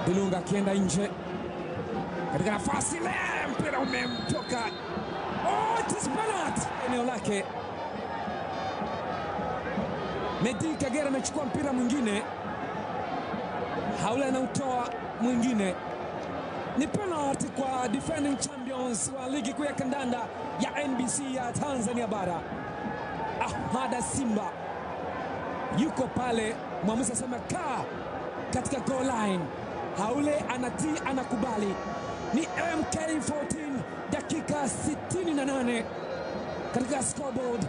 Dilunga akienda nje katika nafasi ile, mpira umemtoka. Oh, it is penalty eneo lake. Medi Kagera amechukua mpira mwingine, Haule anautoa mwingine. Ni penalty kwa defending champions wa ligi kuu ya kandanda ya NBC ya Tanzania bara. Ahmada Simba yuko pale, mwamuzi asema kaa katika goal line. Haule anatii, anakubali. Ni MK14 dakika 68 katika scoreboard.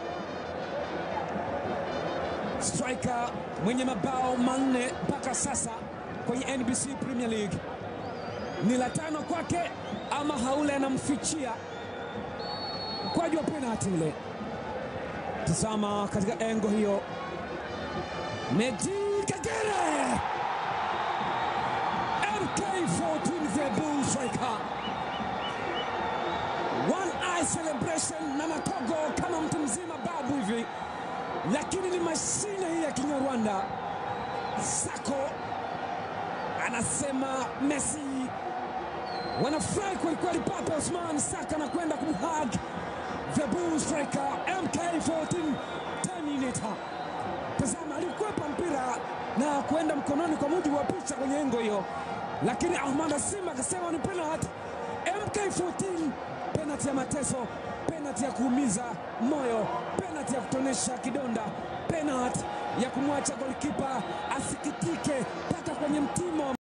Striker mwenye mabao manne mpaka sasa kwenye NBC Premier League ni la tano kwake, ama Haule anamfichia mkwaju wa penalti ule. Tazama katika engo hiyo, Medi Kagere MK14 the bull striker, one eye celebration na matogo kama mtu mzima babu hivi, lakini ni mashine hii ya Kinyarwanda. Sako anasema Messi wanafurahi kwelikweli. Papa Osman Saka anakwenda kumhag the bull striker MK14 Terminator. Tazama, alikwepa mpira na kwenda mkononi kwa mujibu wa picha kwenye engo hiyo, lakini Ahmad Simba akasema ni penalty. MK14 penalty ya mateso, penalty ya kuumiza moyo, penalty ya kutonesha kidonda, penalty ya kumwacha golikipa asikitike mpaka kwenye mtimo